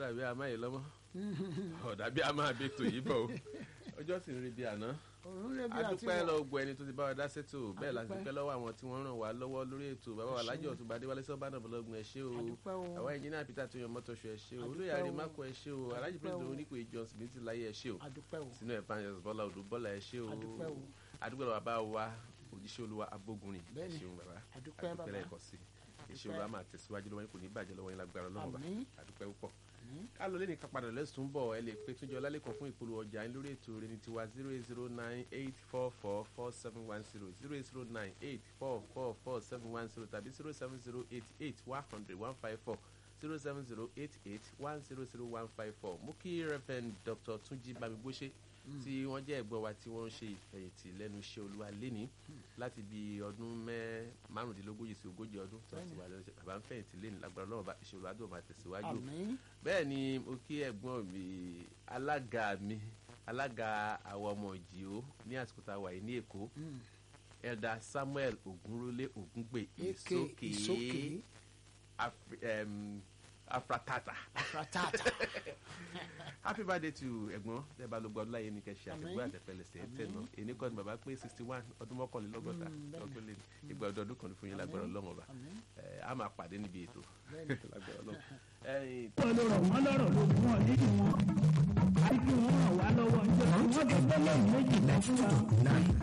dàbí a máa yẹ lọ́mọ́ ọ̀dà bí a máa bẹ tò yìí bọ̀ o ọjọ́ sì ń rí bí àná òun lè bí àti adúpẹ́ wọ̀. lọ gbọ́ ẹni tó ti bá wa dá sétò bẹ́ẹ̀ la ti Adúpẹ́. dúpẹ́ lọ́wọ́ àwọn tí wọ́n ràn wá lọ́wọ́ lórí ètò bàbá wa lájọ ọ̀tún adéwálé sọ́ba náà bọ́lọ́gun ẹ ṣé o Adúpẹ́ o. àwa ẹnjìnìá peter tó yan mọ́tò ṣọ ẹ ṣé o Adúpẹ́ olóyè o. àrèmákò ẹ ṣé o alájì Adúpẹ́ pírẹsidẹ̀ o. oníkò ìjọsìn ní ti láyé ẹ ṣé o adúpẹ́ o sínú evangelist bọ́lá odò bọ́lá ẹ ṣé o Adúpẹ́ o. adúpẹ́ lọ bàbá wa òjíṣẹ́ olúwa abógunrin ẹ Bẹ́ẹ̀ni. ṣeun bàbá Adúpẹ́ bàbá. lẹ́ẹ̀kan sí iṣẹ́ Adúpẹ́. olúwa máa tẹ̀síwájú lọ́wọ́ yín kò ní bàjẹ́ lọ́wọ́ yín lágbára ọlọ́run bá Àmín. adúpẹ́ púpọ̀ ká ló lé ní kápadà lẹ́sùn bọ̀ ẹ lè pe túnjọ lálẹ́kọ̀ọ́ fún ìpolówó ọjà yín lórí ètò rẹ̀ ní tiwa zero eight zero nine eight four four four seven one zero zero eight zero nine eight four four four seven one zero tàbí zero seven zero eight eight one hundred one five four zero seven zero eight eight one zero zero one five four mo kí reverend dr túnjí bámigbóṣe tí wọ́n jẹ́ ẹ̀gbọ́n wa tí wọ́n ń ṣe ìfẹ̀yìntì lẹ́nu iṣẹ́ olúwa lẹ́ni láti bí ọdún mẹ́ márùndínlógójì sí ogójì ọdún tó ti wà lẹ́nu iṣẹ́ bàbá ń fẹ̀yìntì lẹ́ni lágbára ọlọ́run bá iṣẹ́ olúwa tó máa tẹ̀síwájú àmín bẹ́ẹ̀ ni mo kí ẹ̀gbọ́n mi alága mi alága àwọn ọmọ ìjìó ní àsìkò tá a wà yìí ní èkó elder samuel ogunrole ogungbè eke ìsókè ìsókè Afri- em, afratata afratata happy birthday to ẹ̀gbọ́n tẹ́ bá ló gbọ́ ọdún láyé ní kẹ́sì Àmín. àtẹ̀gbọ́ àtẹ̀fẹ́lẹsẹ̀ ẹ̀ tẹ̀ náà èyí kọ́ ni bàbá pé sixty one ọdún mọ́kànlélọ́gọ́ta Mm, bẹ́ẹ̀ni. ọdún lé ní ìgbà ọdún kan ní fún yín lágbára Àmín. ọlọ́run ọba àmín ẹ̀ á máa pàdé níbi ètò bẹ́ẹ̀ni lágbára ọlọ́run ẹ̀yìn wọ́n ló rọ̀ wọ́n lọ́rọ̀ ló fún ọ nínú wọn. àti kí wọ́n ràn wá lọ́wọ́ ń jẹ́ wọ́n tó gbé lẹ́yìn méjì lẹ́fún wa.